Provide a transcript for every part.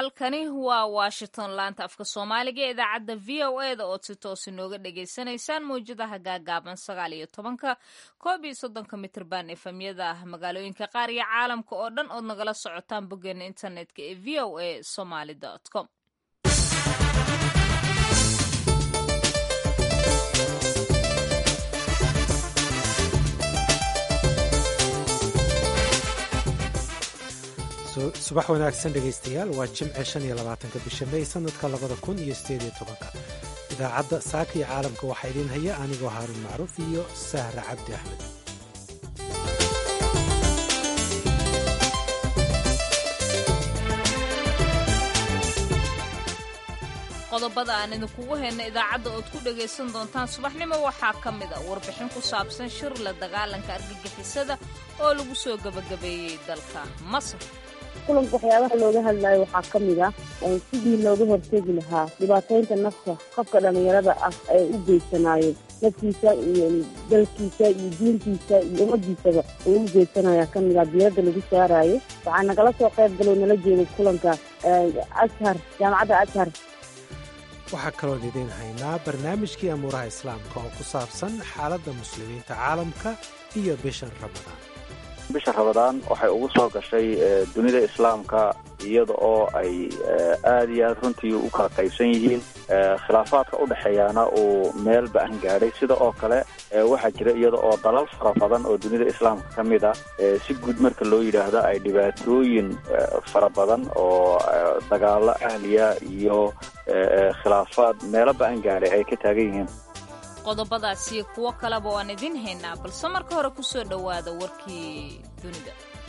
halkani waa washington laanta afka soomaaliga ee idaacadda v o e da ood si toos inooga dhagaysanaysaan mawjadaha gaagaaban sagaal iyo tobanka koob iyo soddonka mitrban efemyada magaalooyinka qaar iyo caalamka oo dhan ood nagala socotaan boggeena internetka ee v o a somaly com subax wanaagsan dhegaystayaal waa jimce shan iyo labaatanka bisha may sanadka labada kun iyo sideed iyo tobanka idaacadda saaka iyo caalamka waxaa idiin haya anigoo haaruun macruuf iyo sahra cabdi axmed qodobada aan idinkugu hayna idaacadda ood ku dhagaysan doontaan subaxnimo waxaa ka mid a warbixin ku saabsan shir la dagaalanka argagixisada oo lagu soo gebagabeeyey dalka masar kulanka waxyaabaha looga hadlayo waxaa ka mid ah sidii looga hortegi lahaa dhibaataynta nafta qofka dhallinyarada ah ee u geysanaayeen naftiisa iyo dalkiisa iyo diintiisa iyo ummadiisaba uu u geysanaya ka mid ah diyadda lagu saaraayo waxaa nagala soo qayb galoo nala jeeday kulanka ashar jaamacadda ashar waxaa kaloon idiin haynaa barnaamijkii amuuraha islaamka oo ku saabsan xaaladda muslimiinta caalamka iyo bishan ramadaan bisha ramadaan waxay ugu soo gashay dunida islaamka iyada oo ay aada iyo aad runtii u kala qaybsan yihiin khilaafaadka u dhexeeyaana uu meel ba-an gaadhay sida oo kale waxaa jira iyada oo dalal fara badan oo dunida islaamka ka mid ah si guud marka loo yidhaahdo ay dhibaatooyin fara badan oo dagaalo ahliya iyo khilaafaad meelo ba-an gaadhay ay ka taagan yihiin qodobadaasiyo kuwo kaleba waan idin haynaa balse marka hore ku soo dhowaada warkii dunida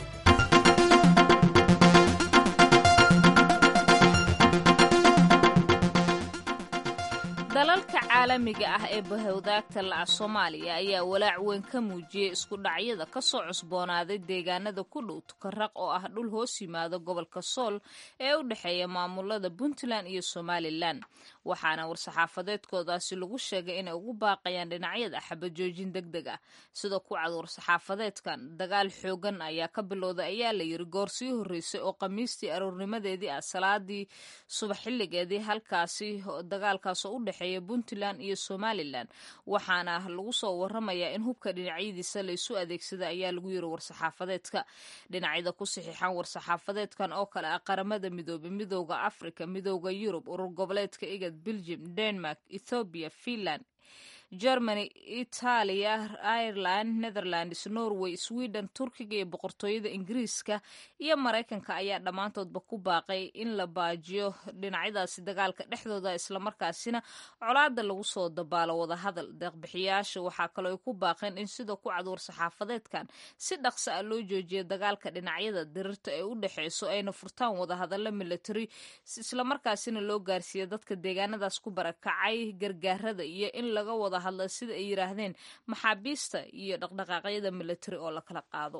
dalalka caalamiga ah ee bahowdaagta laca soomaaliya ayaa walaac weyn ka muujiyey isku dhacyada ka soo cusboonaaday deegaanada ku dhow tukaraq oo ah dhul hoos yimaado gobolka sool ee u dhexeeya maamulada puntland iyo somalilan waxaana war-saxaafadeedkoodaasi lagu sheegay inay ugu baaqayaan dhinacyada xabajoojin deg deg ah sida ku cad war-saxaafadeedkan dagaal xoogan ayaa ka bilowday ayaa la yiri goor sii horreysay oo khamiistii aroornimadeedii ah salaadii subax xilligeedii halkaasi dagaalkaasoo u dhexeeya puntland iyo somalilan waxaana lagu soo waramayaa in hubka dhinacyadiisa laysu adeegsada ayaa lagu yiri war-saxaafadeedka dhinacyada ku saxiixan war-saxaafadeedkan oo kale ah qaramada midoobe midooda africa midooda yurub urur goboleedka igad belgium denmark ethoobiya finland germany itaaliya ireland netherlands norway sweden turkiga iyo boqortooyada ingiriiska iyo maraykanka ayaa dhammaantoodba ku baaqay in la baajiyo dhinacyadaasi dagaalka dhexdooda islamarkaasina colaada lagu soo dabaalo wadahadal deeqbixiyaasha waxaa kaloo ay ku baaqeen in sida ku cad war-saxaafadeedkan si dhaqso ah loo joojiyo dagaalka dhinacyada dirirta ee u dhexeyso ayna furtaan wadahadallo military islamarkaasina loo gaarsiiya dadka deegaanadaas ku barakacay gargaarada iyo in laga wada hadla sida ay yidhaahdeen maxaabiista iyo dhaqdhaqaaqyada military oo la kala qaado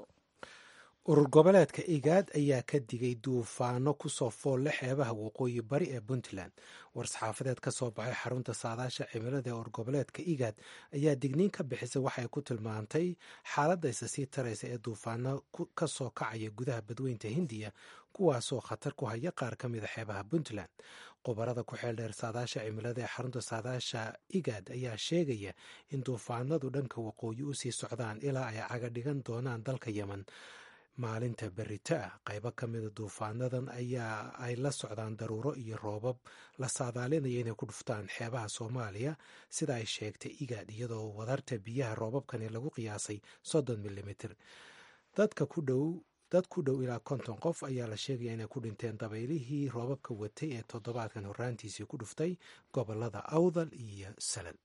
urur goboleedka igaad ayaa ka digay duufaano kusoo foolle xeebaha waqooyi bari ee puntland war-saxaafadeed ka soo baxay xarunta saadaasha cimilada ee urur goboleedka igaad ayaa digniin ka bixisay waxay ku tilmaantay xaaladda isa sii taraysa ee duufaano ka soo kacaya gudaha badweynta hindiya kuwaasoo khatar ku haya qaar ka mida xeebaha puntland khubarada ku xeeldheer saadaasha cimilada ee xarunta saadaasha igaad ayaa sheegaya in duufaanadu dhanka waqooyi u sii socdaan ilaa ay caga dhigan doonaan dalka yemen maalinta berita ah qaybo ka mida duufaanadan ayaa ay la socdaan daruuro iyo roobab la saadaalinaya inay ku dhuftaan xeebaha soomaaliya sida ay sheegtay igaad iyadoo wadarta biyaha roobabkani lagu qiyaasay soddon milimitir dadka ku dhow dad ku dhow ilaa konton qof ayaa la sheegaya inay ku dhinteen dabaylihii roobabka watay ee toddobaadkan horraantiisii ku dhuftay gobolada awdal iyo salal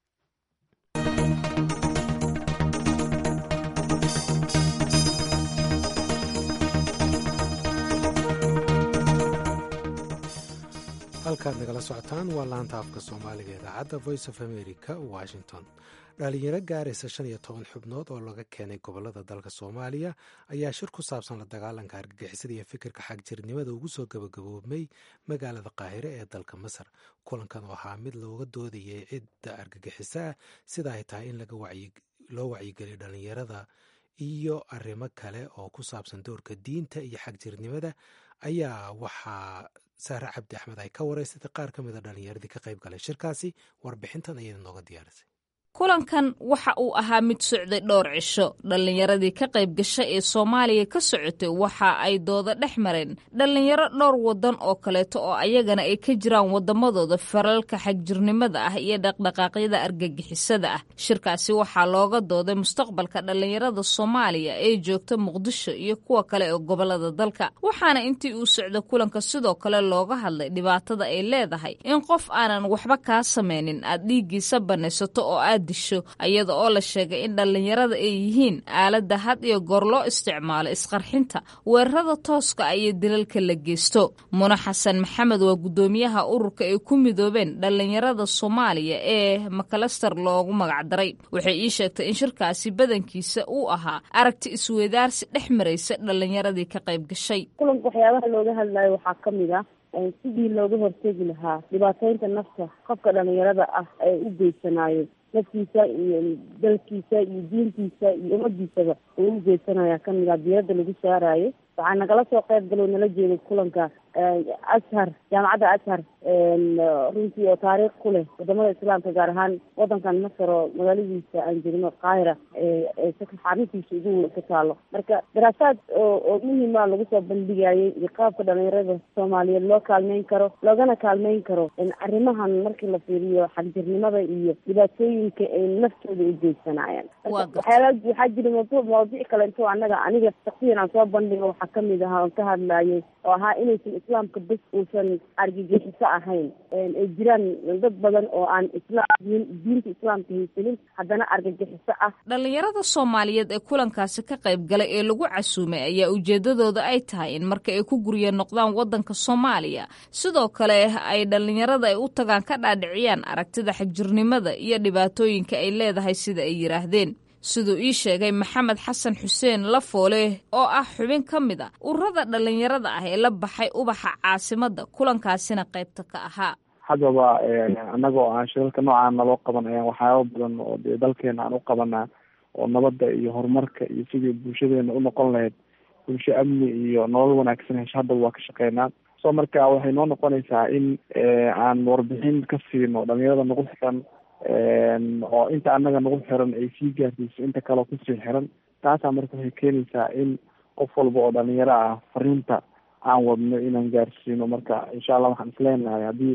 halkaad nagala socotaan waa laanta afka soomaaliga idaacadda voice of america washington dhalinyaro gaaraysa shan iyo toban xubnood oo laga keenay gobolada dalka soomaaliya ayaa shir ku saabsan la dagaalanka argagixisada iyo fikirka xagjirnimada ugu soo gabagaboobmay magaalada qaahire ee dalka masar kulankan oo ahaa mid looga doodayay cidda argagixisaa sida ay tahay in loo wacyigeliyo dhalinyarada iyo arrimo kale oo ku saabsan doorka diinta iyo xagjirnimada ayaa waxaa saare cabdi axmed ay ka wareysatay qaar ka mida dhallinyaradii ka qayb galay shirkaasi warbixintan ayada nooga diyaarisay kulankan waxa uu ahaa mid socday dhowr cisho dhallinyaradii ka qayb gasha ee soomaaliya ka socotay waxa ay dooda dhex mareen dhallinyaro dhowr waddan oo kaleeto oo ayagana ay ka jiraan waddamadooda faralka xagjirnimada ah iyo dhaqdhaqaaqyada argagixisada ah shirkaasi waxaa looga dooday mustaqbalka dhallinyarada soomaaliya ee joogta muqdisho iyo kuwa kale ee gobolada dalka waxaana intii uu socda kulanka sidoo kale looga hadlay dhibaatada ay leedahay in qof aanan waxba kaa samaynin aad dhiiggiisa banaysato oo aad disho iyada oo la sheegay in dhallinyarada ay yihiin aaladda had iyo goor loo isticmaalo isqarxinta weerarada tooska iyo dilalka la geysto muna xasan maxamed waa guddoomiyaha ururka ay ku midoobeen dhallinyarada soomaaliya ee makalaster loogu magacdaray waxay ii sheegtay in shirkaasi badankiisa uu ahaa aragti isweydaarsi dhex maraysa dhallinyaradii ka qayb gashay kulanka waxyaabaha looga hadlayo waxaa ka mid ah sidii looga hortegi lahaa dhibaateynta nafta qofka dhalinyarada ah ee u geysanayo naftiisa iyo dalkiisa iyo diintiisa iyo ummadiisaba uu u geysanaya kamid ah diiradda lagu saarayo waxaa nagala soo qayb galo nala jeeday kulanka ashar jaamacadda ashar runtii oo taariikh ku leh wadamada islaamka gaar ahaan wadankan masar oo magaaladiisa aan jirno qaahira xaruntiisa ugu weyn ka taalo marka daraasaad oo oo muhima lagu soo bandhigayay iyo qaabka dhalinyarada soomaaliyeed loo kaalmeyn karo loogana kaalmeyn karo arrimahan markii la fiiriyo xagjirnimada iyo dhibaatooyinka ay naftooda u geysanayaan waxyaala waxaa jira mawduuc mawadiic kale intoo anaga aniga shaksiyan aan soo bandhigo waxaa kamid ahaa oon ka hadlayay oo ahaa inaysan islaamka bes uusan argagixiso ahayn ay jiraan dad badan oo aan islaam diinta islaamka haysanin haddana argagixiso ah dhallinyarada soomaaliyeed ee kulankaasi ka qayb galay ee lagu casuumay ayaa ujeedadooda ay tahay in marka ay ku gurya noqdaan waddanka soomaaliya sidoo kale ay dhallinyarada ay u tagaan ka dhaadhiciyaan aragtida xagjirnimada iyo dhibaatooyinka ay leedahay sida ay yidhaahdeen siduu ii sheegay maxamed xasan xuseen lafoole oo ah xubin ka mid a ururada dhallinyarada ah ee la baxay ubaxa caasimadda kulankaasina qaybta ka ahaa haddaba annaga oo aan shirarka noocaan naloo qaban ayaan waxyaaba badan oo dee dalkeena aan u qabanaa oo nabadda iyo horumarka iyo sidii bulshadeena unoqon lahayd bulsho amni iyo nolol wanaagsan hesho haddaba waa ka shaqeynaa so marka waxay noo noqonaysaa in aan warbixin ka siino dhalinyarada nagu xiran oo inta annaga nagu xiran ay sii gaarsiiso inta kaleo kusii xiran taasaa marka waxay keenaysaa in qof walba oo dhalinyaro ah fariinta aan wadno inaan gaarsiino marka insha allah waxaan isleenahay haddii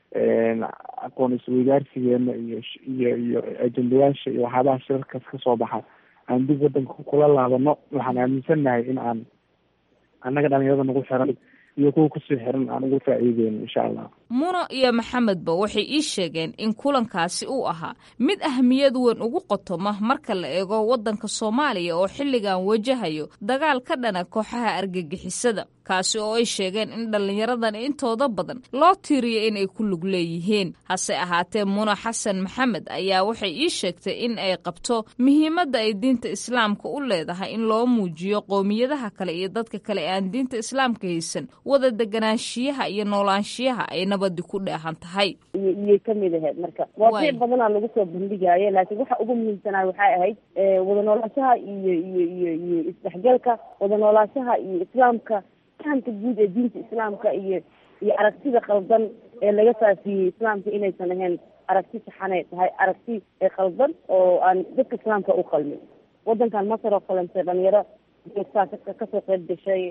aqoon isweydaarsigeena iyo iyo iyo ajendayaasha iyo waxyaabaha shirarkaas kasoo baxa aan dib wadanka kula laabano waxaan aaminsannahay in aan annaga dhalinyarada nagu xiran iyo kuwa kusii xiran aan ugu faa'iideyno insha allah muno iyo maxamedba waxay ii sheegeen in kulankaasi uu ahaa mid ahmiyad weyn ugu qotoma marka la eego waddanka soomaaliya oo xilligan wajahayo dagaal ka dhana kooxaha argagixisada kaasi oo ay sheegeen in dhallinyaradan intooda badan loo tiiriyo inay ku lug leeyihiin hase ahaatee muno xasan maxamed ayaa waxay ii sheegtay in ay qabto muhiimadda ay diinta islaamka u leedahay in loo muujiyo qowmiyadaha kale iyo dadka kale ee aan diinta islaamka haysan wada deganaanshiyaha iyo noolaanshiyaha ay nabadi ku dheehan tahay iyay kamid ahayd marka waaqiic badanaa lagu soo bandhigaayo laakiin waxa ugu muhiimsanaa waxay ahayd wada noolaashaha iyo iyo iyo iyo isdhexgalka wada noolaashaha iyo islaamka fahamka guud ee diinta islaamka iyo iyo aragtida qaldan ee laga faafiyey islaamka inaysan ahayn aragti saxanay tahay aragti qaldan oo aan dadka islaamka u qalmin wadankan masar oo kalente dhalinyaro joogtaa kasoo qayb gashay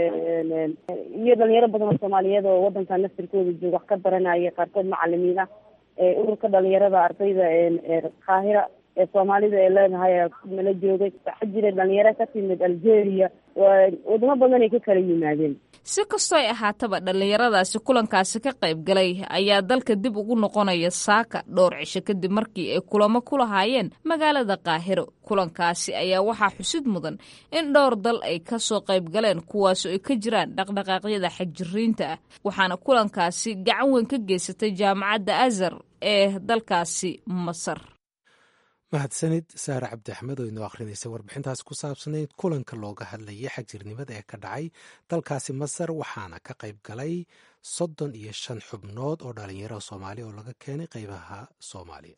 iyo dhalinyaro badan oo soomaaliyeed oo wadankan nasirkooda joog wax ka baranaya qaarkood macalimiin ah ururka dhalinyarada ardayda qaahira ee soomaalida ee leedahay nala joogay waxaa jira dhalinyaro ka timid algeria wadamo badan ay ka kala yimaadeen si kastoo ay ahaataba dhallinyaradaasi kulankaasi ka qayb galay ayaa dalka dib ugu noqonaya saaka dhowr cisho kadib markii ay kulamo ku lahaayeen magaalada qaahiro kulankaasi ayaa waxaa xusid mudan in dhowr dal ay ka soo qayb galeen kuwaasoo ay ka jiraan dhaqdhaqaaqyada xagjiriinta ah waxaana kulankaasi gacan weyn ka geysatay jaamacadda azar ee dalkaasi masar mahadsanid saare cabdi axmed oo inoo akhrinaysa warbixintaas ku saabsanayd kulanka looga hadlayay xagjirnimada ee ka dhacay dalkaasi masar waxaana ka qayb galay soddon iyo shan xubnood oo dhalinyaro soomaali oo laga keenay qeybaha soomaaliya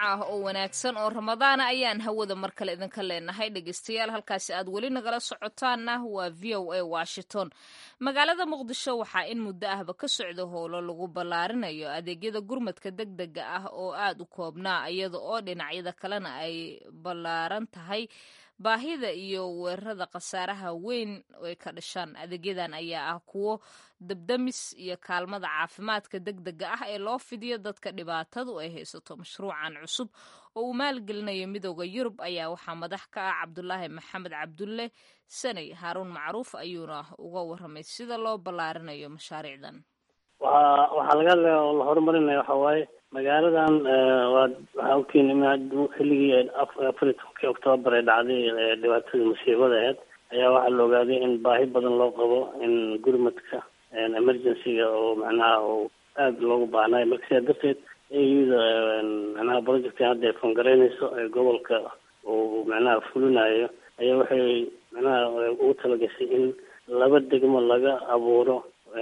ah oo wanaagsan oo ramadaana ayaan hawada mar kale idinka leenahay dhegeystayaal halkaasi aad weli nagala socotaanna waa v o a washington magaalada muqdisho waxaa in muddo ahba ka socda howlo lagu ballaarinayo adeegyada gurmadka deg dega ah oo aad u koobnaa iyada oo dhinacyada kalena ay ballaaran tahay baahida iyo weerarada khasaaraha weyn ay ka dhashaan adeegyadan ayaa ah kuwo dabdamis iyo kaalmada caafimaadka deg dega ah ee loo fidiyo dadka dhibaatadu ay haysato mashruucan cusub oo uu maalgelinayo midooda yurub ayaa waxaa madax ka ah cabdulaahi maxamed cabdulle sanay haaruun macruuf ayuuna uga waramay sida loo ballaarinayo mashaariicdan waa waxaa laga hadlaya oo la horumarinaya waxa waaye magaaladan waa waxaa ogtiin xilligii afar iyo tobankii oktoobar ee dhacday dhibaatadii musiibada aheyd ayaa waxaa la ogaaday in baahi badan loo qabo in gurmadka emergencyga oo macnaha oo aada loogu baahnayo marka sidaa darteed auda macnaha projectka hadda ay fangareynayso ee gobolka uu macnaha fulinayo ayaa waxay macnaha ugu talagashay in laba degmo laga abuuro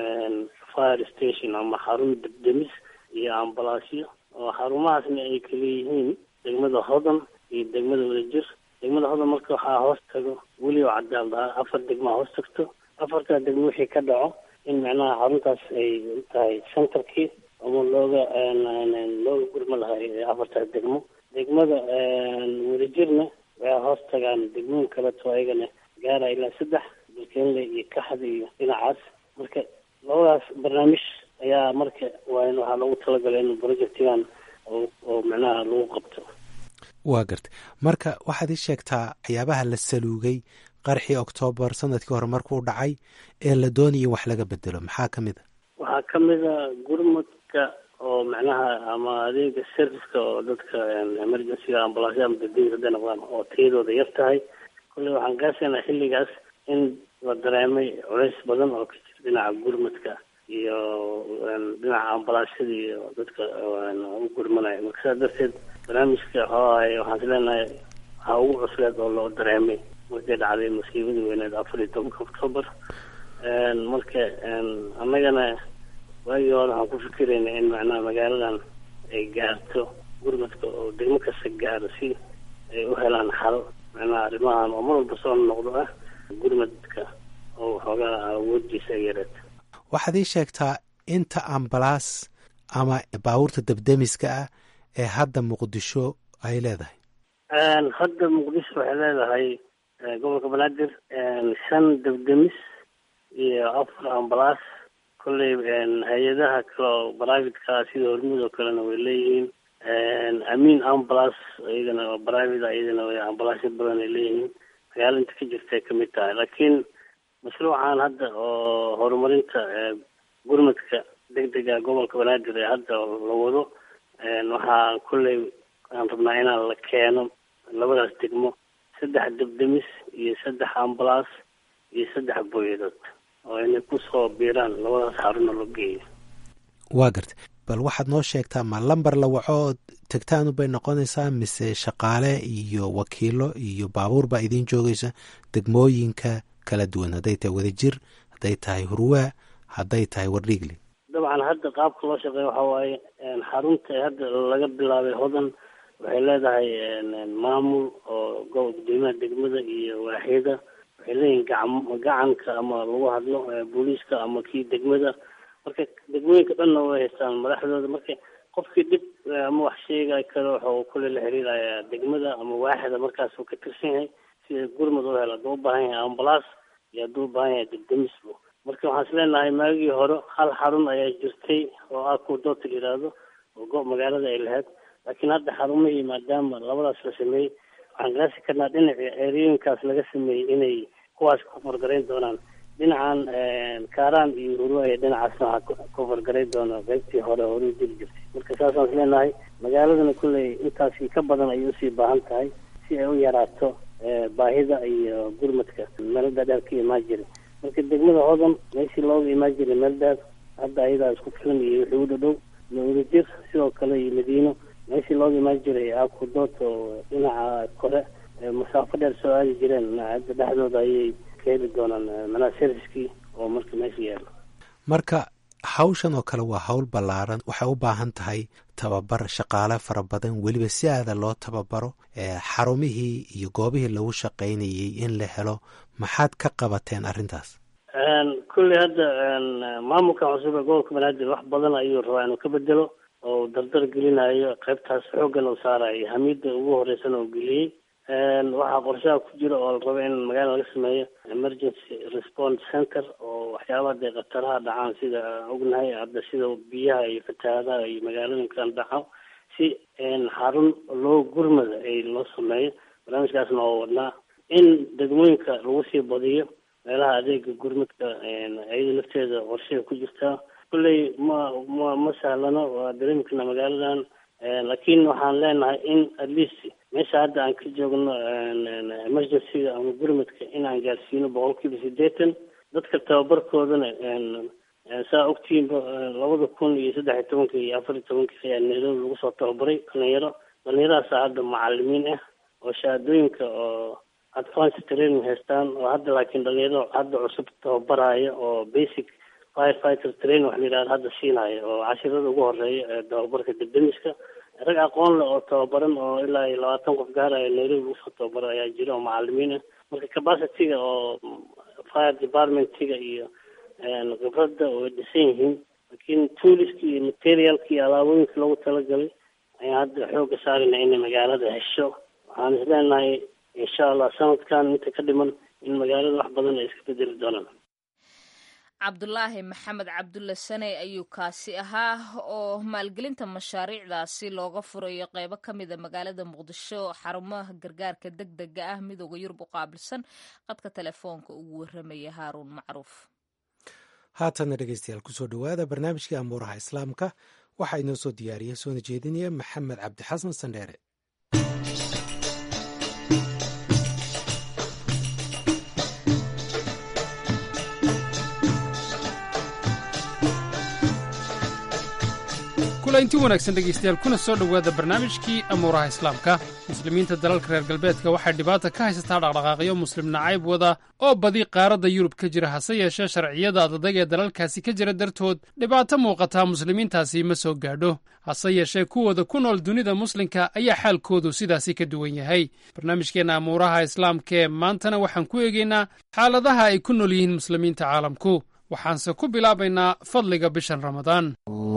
fire station ama xarun debdemis iyo ambalaasyo oo xarumahaasna ay kala yihiin degmada hodan iyo degmada wadajir degmada hodan marka waxaa hoos tago weli oo cadaal dahaa afar degmaa hoos tagto afartaa degmo wixii ka dhaco in macnaha xaruntaas ay tahay centerkii ama looga looga gurma lahay afartaas degmo degmada wadajirna waxay hoos tagaan degmooyin kaleto ayagana gaara ilaa saddex dalkeenle iyo kaxda iyo dhinacaas marka labadaas barnaamij ayaa marka waa in waxaa loogu talagalay in projectigan oo macnaha lagu qabto waa gartay marka waxaad ii sheegtaa waxyaabaha la saluugay qarxii oktoobar sanadkii hore markuu dhacay ee la doonaya wax laga bedelo maxaa ka mid a waxaa ka mid a gurmadka oo macnaha ama adeega serviceka oo dadka emergencyga ambalaasya ama dadweyne hadday noqdaan oo tayadooda yar tahay kolley waxaan gaasaynaa xilligaas in la dareemay culays badan oo ka jira dhinaca gurmadka iyo dhinaca ambalaasyada iyo dadka u gurmanaya marka sidaa darteed barnaamijka waxooahay waxaan is leenahay waxaa ugu cusleed oo loo dareemay markay dhacday musiibadii weyneed afar iyo tobanka octoobar marka annagana waagii hore waxaan ku fikirayna in macnaha magaaladan ay gaarto gurmadka oo degmo kasta gaaro si ay u helaan xal macnaha arrimahan oo mar walba soo noqdo ah gurmadka oo waxoogaa awoodiisa ay yareed waxaad ii sheegtaa inta ambalaas ama baabuurta debdemiska ah ee hadda muqdisho ay leedahay hadda muqdisho waxay leedahay gobolka banaadir shan debdemis iyo afar ambalaas kolley hay-adaha kale oo privatka sida hormud oo kalena way leeyihiin amiin ambulance iyagana oo private iyadana way ambalaasyo badan ay leeyihiin magaalo inta ka jirtay kamid tahay laakiin mashruucan hadda oo horumarinta gurmadka degdega gobolka banaadir ee hadda la wado waxaa kolley aan rabnaa inaan la keeno labadaas degmo saddex debdemis iyo saddex ambalaas iyo saddex booyadood oo inay kusoo biiraan labadaas xaruna loo geeyo waa gartay bal waxaad noo sheegtaa ma lamber la waco oo tegtaanu bay noqonaysaa mise shaqaale iyo wakiilo iyo baabuur baa idiin joogaysa degmooyinka kala duwan hadday tahay wadajir hadday tahay hurwaa hadday tahay wardhiigli dabcan hadda qaabka loo shaqeeya waxaa waaye xarunta hadda laga bilaabay hodan waxay leedahay maamul oo gobo gudoomiyaha degmada iyo waaxyada waxay leeyihin gacan gacanka ama lagu hadlo booliiska ama kii degmada marka degmooyinka dhanna way haystaan madaxdooda marka qofkii dhib ama wax sheegay kale waxuu kule la xiriirayaa degmada ama waaxda markaas uu ka tirsan yahay si gurmad u helo hadduu u baahan yahay ambalaas iyo hadduu u baahan yahay degdemisbo marka waxaan is leenahay maagii hore hal xarun ayaa jirtay oo ah kuwa doota la yidhaahdo oo go magaalada ay lahayd laakiin hadda xarumihii maadaama labadaas la sameeyey waxaan gaasi karnaa dhinaci eryooyinkaas laga sameeyey inay kuwaas ku fargarayn doonaan dhinacan kaaraan iyo hurwaaya dhinacaasna waxaa ku fargarayn doona qaybtii hore hore u jiri jirtay marka saasaan is leenahay magaaladana kulley intaasi ka badan ayay usii baahan tahay si ay u yaraato baahida iyo gurmadka meelada dheer ka imaan jira marka degmada hodan meeshii looga imaan jiray meel dheer hadda ayadaa isku filan iyo wixii u dhadhow wadajir sidoo kale iyo madiino meeshii looga imaan jiray akudood oo dhinaca kore masaafo dheer soo aadi jireen hadda dhexdooda ayay ka heli doonaan manaa serviskii oo marka meesha yaalo marka hawshan oo kale waa hawl ballaaran waxay u baahan tahay tababar shaqaale fara badan weliba si aada loo tababaro xarumihii iyo goobihii lagu shaqaynayey in la helo maxaad ka qabateen arrintaas kulley hadda maamulkan cusub ee gobolka banaadir wax badan ayuu rabaa inuu ka bedelo oo dardar gelinayo qaybtaas xooggan uu saarayo hamiida ugu horeysana uu geliyey waxaa qorshaha ku jira oo la rabo in magaala laga sameeyo emergency response center oo waxyaabaha dee khataraha dhacaan sida ognahay hadda sida biyaha iyo fatahaadaha iyo magaalooyinkan dhaco si xarun loo gurmada ay loo sameeyo barnaamijkaasna oo wadnaa in degmooyinka lagu sii badiyo meelaha adeega gurmadka iyada lafteeda qorshaha ku jirtaa kulley ma ma ma sahlano waa dareemkana magaaladan laakiin waxaan leenahay in at least meesha hadda aan ka joogno emergencyga ama gurmadka inaan gaarsiino boqol kiiba siddeetan dadka tababarkoodana saa ogtihiinba labada kun iyo saddex iyo tobanka iyo afar iyo tobanka ayaa nairobi lagu soo tababaray dhalinyaro dhalinyaradaasa hadda macalimiin ah oo shahaadooyinka oo advance training haystaan oo hadda laakiin dhalinyaro hadda cusub tababaraya oo basic firefighter training wax la yidhahdo hadda siinaya oo cashirada ugu horeeya ee tababarka debdemiska rag aqoon leh oo tababaran oo ilaa iyo labaatan qof gaaraya nairobi lagu soo tababara ayaa jira oo macalimiin ah marka capacityga oo fire departmentiga iyo khibradda way dhisan yihiin laakiin tooliska iyo materialka iyo alaabooyinka loogu talagalay ayaan hadda xooga saarayna inay magaalada hesho waxaan isleenahay insha allah sanadkan inta ka dhiman in magaalada wax badan ay iska bedeli doonaan cabdulaahi maxamed cabdulle saney ayuu kaasi ahaa oo maalgelinta mashaariicdaasi looga furayo qeybo ka mida magaalada muqdisho xarumaha gargaarka deg dega ah midooda yurub u qaabilsan qadka telefoonka ugu waramaya haaruun macruuf haatana dhegeystayaal kusoo dhowaada barnaamijkii amuuraha islaamka waxaa inoo soo diyaariyey soona jeedinaya maxamed cabdixasan sandheere inti wanaagsan dhegaystayaal kuna soo dhowaada barnaamijkii amuuraha islaamka muslimiinta dalalka reer galbeedka waxay dhibaata ka haysataa dhaqdhaqaaqyo muslim nacayb wada oo badi qaaradda yurub ka jira hase yeeshee sharciyada adadag ee dalalkaasi ka jira dartood dhibaato muuqataa muslimiintaasi ma soo gaadho hase yeeshee kuwooda ku nool dunida muslimka ayaa xaalkoodu sidaasi ka duwan yahay barnaamijkeenna amuuraha islaamkaee maantana waxaan ku eegaynaa xaaladaha ay ku nool yihiin muslimiinta caalamku waxaanse ku bilaabaynaa fadliga bishan ramadaan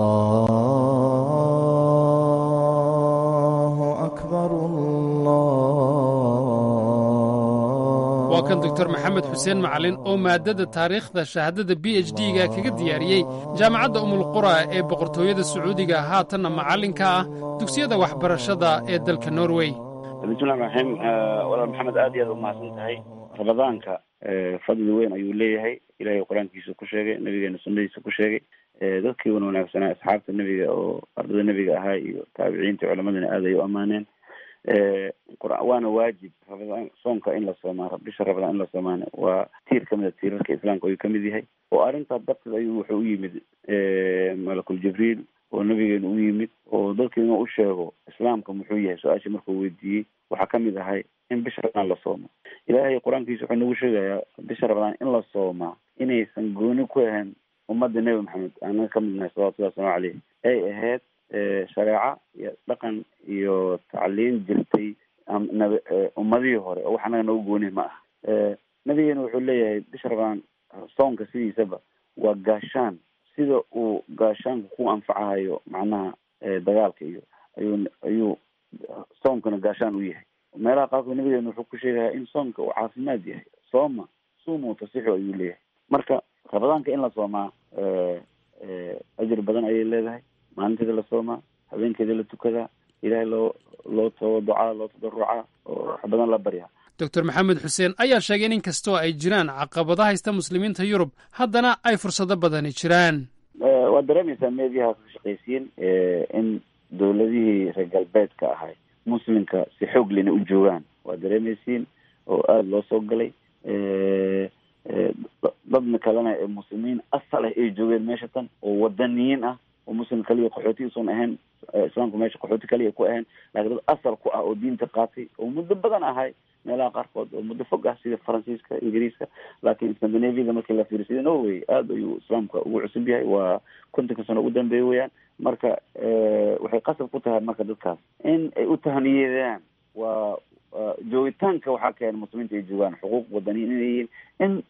waa kan doctor maxamed xuseen macalin oo maadada taariikhda shahaadada b h d-ga kaga diyaariyey jaamacadda umulqura ee boqortooyada sacuudiga haatanna macallinka ah dugsiyada waxbarashada ee dalka norway bismillahi raxiim walaal maxamed aad iyo aad umahadsan tahay ramadaanka fadli weyn ayuu leeyahay ilahay qur-aankiisa ku sheegay nabigeena sunnadiisa ku sheegay dadkii wan wanaagsanaa asxaabta nebiga oo ardada nebiga ahaa iyo taabiciinta culamadana aad ay u ammaaneen waana waajib ramadaan soonka in la soomaa bisha ramadaan in la soomaana waa tiir kamid a tiirarka islaamka ayuu kamid yahay oo arrintaa darteed ayuu wuxuu u yimid malakul jibriil oo nabigeena u yimid oo dadka inuu u sheego islaamka muxuu yahay su-aashii markuu weydiiyey waxaa kamid ahay in bisha ramadaan la soomo ilaahay qur-aankiisa wuxuu nagu sheegayaa bisha ramadaan in la soomaa inaysan gooni ku ahayn ummadda nebi maxamed anaga ka mid nahay salawatullahi waslamu caleyh ay ahayd shareeco iyo dhaqan iyo tacliin jirtay nab ummadihii hore oo wax anaga nagu gooni ma ah nabigeena wuxuu leeyahay bisha ramadaan soonka sidiisaba waa gaashaan sida uu gaashaanka ku anfacahayo macnaha dagaalka iyo ayuu ayuu soomkana gaashaan u yahay meelaha qaarkood nabigeena wuxuu ku sheegayaa in soomka uu caafimaad yahay sooma suumu tasixu ayuu leeyahay marka ramadaanka in la soomaa ajir badan ayay leedahay maalinteeda la soomaa habeenkeeda la tukadaa ilaahay loo loo too ducaa loo tadarucaa oo wax badan la baryaa doctor maxamed xuseen ayaa sheegay in inkastoo ay jiraan caqabado haysta muslimiinta yurub haddana ay fursado badani jiraan waad dareemaysaa meediyaha ka shaqaysiin in dowladihii reer galbeedka ahay muslimka si xoog lena u joogaan waad dareemaysiin oo aada loo soo galay dadna kalena ee muslimiin asal ah ay joogeen meesha tan oo wadaniyiin ah oo muslim kaliya qaxooti usan ahayn islaamku meesha qaxooti kaliya ku ahayn laakiin dad asal ku ah oo diinta qaatay oo muddo badan ahay meelaha qaarkood oo muddo fog ah sida faransiiska ingiriiska laakiin scandinaviaga markii la fiiriyo sida norway aada ayuu islaamka ugu cusub yahay waa kontonka sano ugu dambeeya weyaan marka waxay qasab ku tahay marka dadkaas in ay u tahniyeedaan waa joogitaanka waxaa keena muslimiinta ay joogaan xuquuq wadaniyin inay yihiin in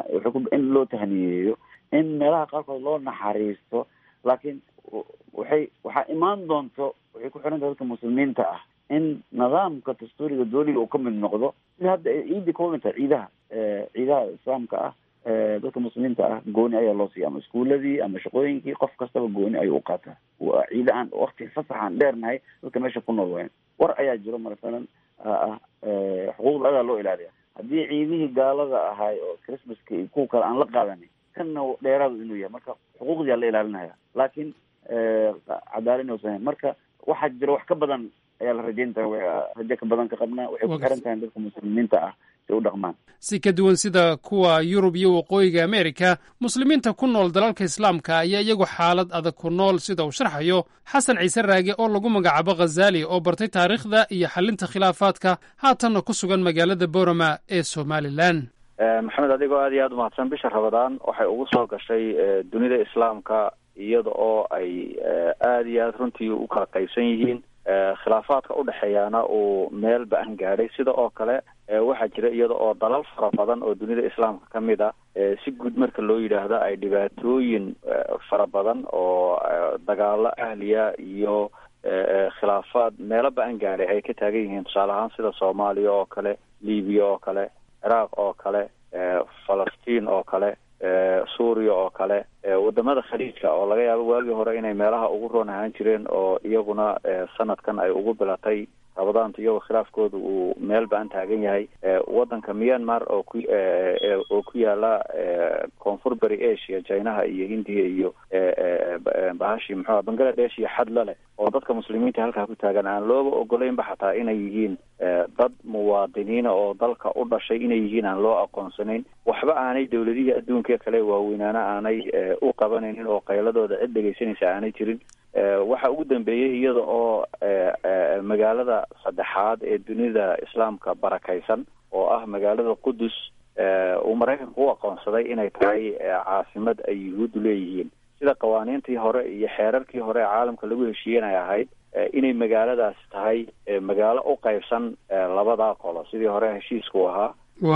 in loo tahniyeeyo in meelaha qaarkood loo naxariisto laakiin waxay waxaa imaan doonto waxay ku xiran tahay dadka muslimiinta ah in nidaamka dastuuriga dooliga uu ka mid noqdo sida hadda ciidii ka wadan tahay ciidaha ciidaha islaamka ah dadka muslimiinta ah gooni ayaa loo siiya ama iskuuladii ama shaqooyinkii qof kastaba gooni ayuu uqaataa waa ciida aan wakti fasaxaan dheernahay dadka meesha ku nool wayan war ayaa jiro masalan ah xuquuqda adaa loo ilaaliya haddii ciidihii gaalada ahaay oo christmaska iyo kuwa kale aan la qaadanin kanna dheeraadu inuu yahay marka xuquuqdii aa la ilaalinaya laakiin cadaalad inuusan hayn marka waxaa jiro wax ka badan ayaa la rajayn tahay rajo ka badan ka qabnaa waxay ku xiran tahay dadka muslimiinta ah si u dhaqmaan si ka duwan sida kuwa yurub iyo waqooyiga amerika muslimiinta ku nool dalalka islaamka ayaa iyagu xaalad adag ku nool sida uu sharxayo xasan ciise raage oo lagu magacaabo khazali oo bartay taariikhda iyo xalinta khilaafaadka haatanna ku sugan magaalada borama ee somalilan maxamed adigoo aad iyo aada umahadsan bisha rabadaan waxay ugu soo gashay dunida islaamka iyada oo ay aada iyo aada runtii u kala qaybsan yihiin khilaafaadka udhexeeyaana uu meel ba-an gaadhay sida oo kale waxaa jira iyada oo dalal fara badan oo dunida islaamka ka mid a si guud marka loo yidhaahdo ay dhibaatooyin fara badan oo dagaalo ahliya iyo khilaafaad meelo ba-an gaadhay ay ka taagan yihiin tusaale ahaan sida soomaaliya oo kale libiya oo kale ciraaq oo kale falastiin oo kale suuriya oo kale wadamada khaliijka oo laga yaabo waagii hore inay meelaha ugu roon ahaan jireen oo iyaguna sanadkan ay ugu bilatay rabadaanta iyagoo khilaafkooda uu meel ba-an taagan yahay wadanka myanmar oo ku oo ku yaala koonfur bari asia chinaha iyo hindiya iyo bahashi muxua bangladesh iyo xadla leh oo dadka muslimiinta halkaa ku taagan aan looba ogoleynba xataa inay yihiin dad muwaadiniina oo dalka u dhashay inay yihiin aan loo aqoonsanayn waxba aanay dawladihii adduunka kale waaweynaana aanay u qabanaynin oo qayladooda cid dhegaysanaysa aanay jirin waxa ugu dambeeyey iyada oo magaalada saddexaad ee dunida islaamka barakaysan oo ah magaalada qudus uu maraykanku u aqoonsaday inay tahay caasimad ay yuhuuddu leeyihiin sida qawaaniintii hore iyo xeerarkii hore ee caalamka lagu heshiiyen ay ahayd inay magaaladaasi tahay magaalo u qaybsan labadaa qolo sidii hore heshiisku ahaa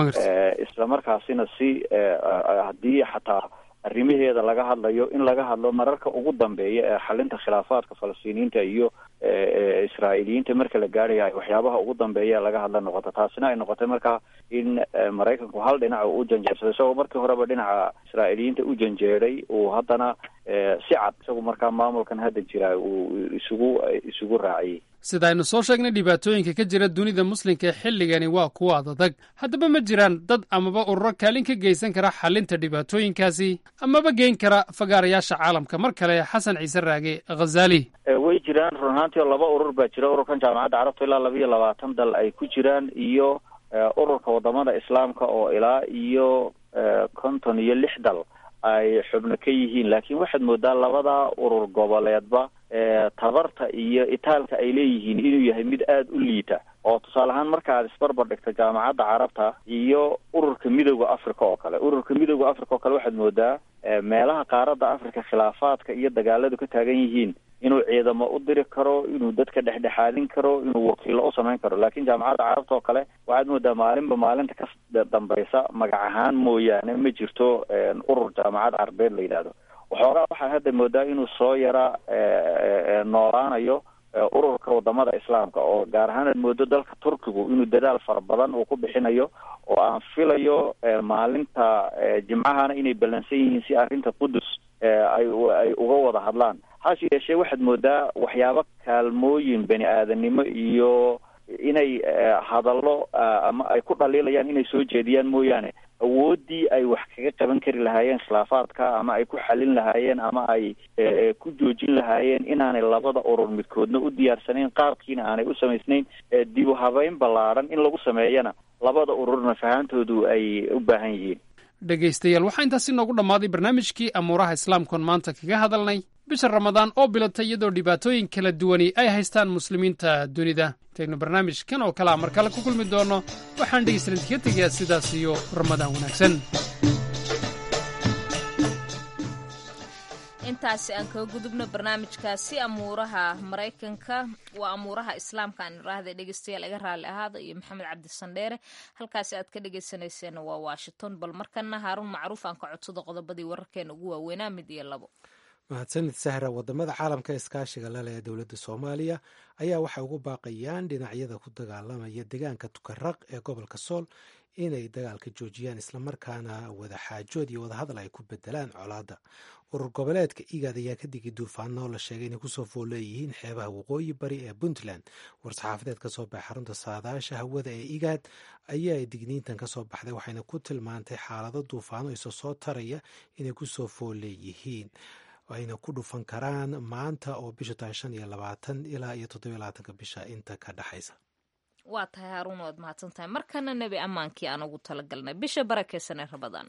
isla markaasina si haddii xataa arrimaheeda laga hadlayo in laga hadlo mararka ugu dambeeya ee xalinta khilaafaadka falastiiniyiinta iyo israa'iiliyiinta marka la gaadhayo waxyaabaha ugu dambeeya laga hadla noqoto taasina ay noqotay markaa in maraykanku hal dhinac u janjeersaday isagoo markii horeba dhinaca israa'iiliyiinta u janjeeray uu haddana si cad isagu markaa maamulkan hadda jira uu isugu isugu raaciyey sida aynu soo sheegnay dhibaatooyinka ka jira dunida muslimka ee xilligani waa kuwa adag haddaba ma jiraan dad amaba ururo kaalin ka geysan kara xalinta dhibaatooyinkaasi amaba geyn kara fagaarayaasha caalamka mar kale xasan ciise raage khazali way jiraan run ahaantii oo laba urur baa jira ururkan jaamacadda carabta ilaa laba iyo labaatan dal ay ku jiraan iyo ururka wadamada islaamka oo ilaa iyo konton iyo lix dal ay xubno ka yihiin laakiin waxaad moodaa labada urur goboleedba tabarta iyo itaalka ay leeyihiin inuu yahay mid aada u liita oo tusaale ahaan marka aad isbarbar dhigto jaamacadda carabta iyo ururka midooda africa oo kale ururka midooda africa oo kale waxaad moodaa meelaha qaaradda africa khilaafaadka iyo dagaaladu ka taagan yihiin inuu ciidamo u diri karo inuu dadka dhexdhexaadin karo inuu wakiilo u samayn karo laakiin jaamacadda carabta oo kale waxaad moodaa maalinba maalinta ka dambaysa magac ahaan mooyaane ma jirto urur jaamacad carabeed la yidhaahdo waxoogaa waxaa hadda moodaa inuu soo yara noolaanayo ururka wadamada islaamka oo gaar ahaan aad moodo dalka turkigu inuu dadaal fara badan uu ku bixinayo oo aan filayo maalinta jimcahana inay ballansan yihiin si arrinta qudus ay ay uga wada hadlaan hase yeeshee waxaad moodaa waxyaabo kaalmooyin bani aadanimo iyo inay hadallo ama ay ku dhaliilayaan inay soo jeediyaan mooyaane awooddii ay wax kaga qaban kari lahaayeen khilaafaadka ama ay ku xalin lahaayeen ama ay ku joojin lahaayeen inaanay labada urur midkoodna u diyaarsanayn qaabkiina aanay u samaysnayn dib u habeyn ballaadhan in lagu sameeyana labada ururna fahantoodu ay u baahan yihiin dhegaystayaal waxaa intaasi noogu dhammaaday barnaamijkii amuuraha islaamkoon maanta kaga hadalnay bisha ramadaan oo bilatay iyadoo dhibaatooyin kala duwani ay haystaan muslimiinta dunida intaynu barnaamijkan oo kalea mar kale ku kulmi doonno waxaan dhegaystalan ka tegayaa sidaas iyo ramadaan wanaagsan intaasi aan kaga gudubno barnaamijkaasi amuuraha maraykanka waa amuuraha islaamka aan iraahda dhegeystayaal iga raalli ahaada iyo maxamed cabdi sandheere halkaasi aad ka dhegeysaneyseen waa washington bal markana haaruun macruuf aan ka codsado qodobadii wararkeena ugu waaweynaa mid iyo labo mahadsanid sahra wadamada caalamka iskaashiga lale ee dowladda soomaaliya ayaa waxay ugu baaqayaan dhinacyada ku dagaalamaya deegaanka tukaraq ee gobolka sool inay dagaalka joojiyaan islamarkaana wada xaajood iyo wadahadal ay ku bedelaan colaadda urur goboleedka igaad ayaa ka digay duufaano la sheegay inay kusoo fool leeyihiin xeebaha waqooyi bari ee puntland war-saxaafadeed ka soo baxay xarunta saadaasha hawada ee igaad ayaa digniintan ka soo baxday waxayna ku tilmaantay xaalado duufaano iso soo taraya inay kusoo fool leeyihiin ayna ku dhufan karaan maanta oo bisha tahay shan iyo labaatan ilaa iyo toddobiyo labaatanka bisha inta ka dhexaysa waa tahay haaruun waad mahadsan tahay markana nebi ammaankii aan ugu talagalnay bisha barakeysan ee rabadaan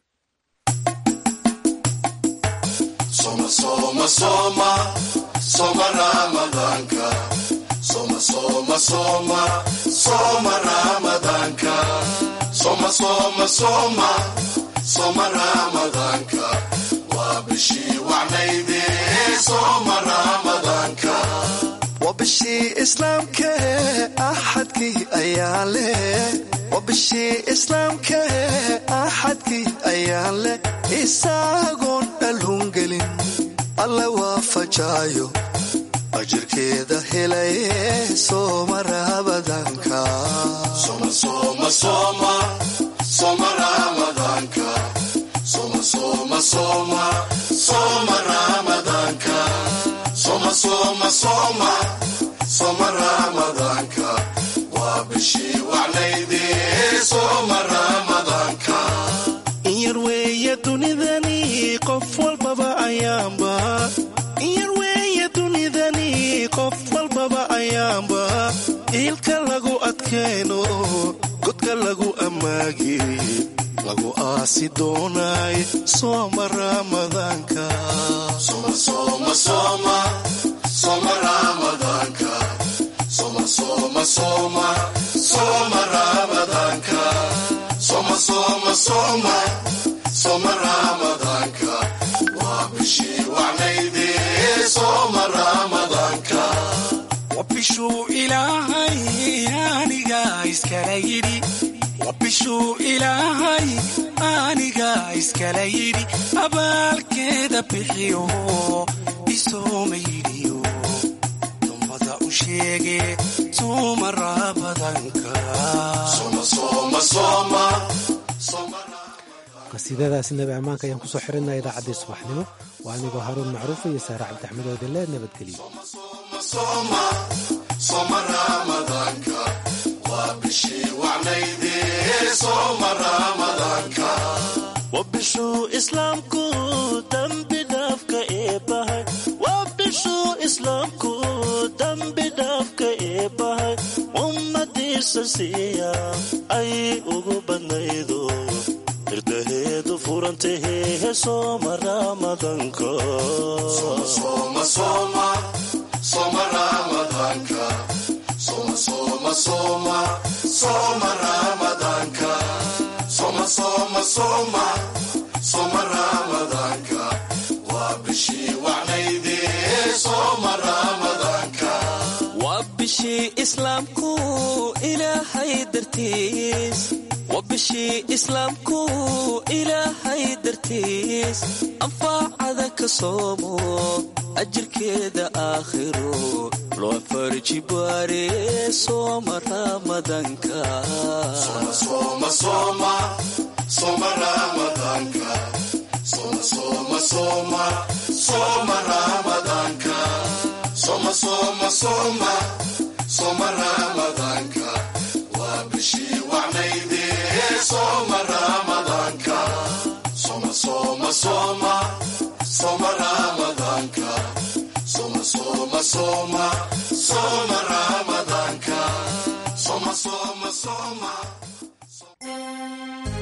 Soma soma soma soma Ramadanka Soma soma soma soma Ramadanka Soma soma soma soma Ramadanka Waa bishii wacnayde soma Ramadanka waa bishii islaamka axadkii ayaa leh waa bishii islaamka axadkii ayaa leh isaagoon dhalhungelin alle waafajaayo ajirkeeda helaye sooma rabadanka Soma soma soma soma Ramadanka Soma soma soma soma Ramadanka Soma soma soma soma Ramadanka Waa bishii wacnayde soma Ramadanka inyar weeye dunidani qof walbaba ayaanba inyar weeye dunidani qof walbaba ayaanba iilka lagu adkayno godka lagu ammaagi lagu aasi doonaay sooma ramadaanka Soma soma soma soma Ramadanka Soma soma soma soma Ramadanka Soma soma soma soma Ramadanka Waa bishii wacnayde soma Ramadanka waa bishuu ilaahay aniga iskala yidhi waa bishuu ilaahay aniga iskala yidhi abaalkeeda bixiyo isooma yidhiyo dummada u sheege sooma raabadanka Soma soma soma soma qasiidadaasi nabi ammaanka ayaan kusoo xirinaa idaacaddii subaxnimo waa anigoo haruun macruuf iyo saare cabdixmed oodele nabadgeliyo soma soma Ramadanka Waa bishii wacnayde soma Ramadanka waa bishuu islaamku dambi dhaafka eebbahay waa bishuu islaamku dambi dhaafka eebbahay ummadiisa siiya ay ugu badnaydo irdaheedu furantahehe sooma ramadanka Soma soma soma Ramadanka Soma soma soma soma Ramadanka Soma soma soma soma Ramadanka Waa bishii wacnayde soma Ramadanka waa bishii islaamku ilaahay dartiis waa bishii islaamku ilaahay dartiis anfaacada ka soomo ajirkeeda aakhiro loo farji baare sooma ramadanka Soma soma soma soma Ramadanka Soma soma soma soma Ramadanka Soma soma soma soma Ramadanka Waa bishii wacnayde soma Ramadanka Soma soma soma soma Ramadanka Soma soma soma soma Ramadanka Soma soma soma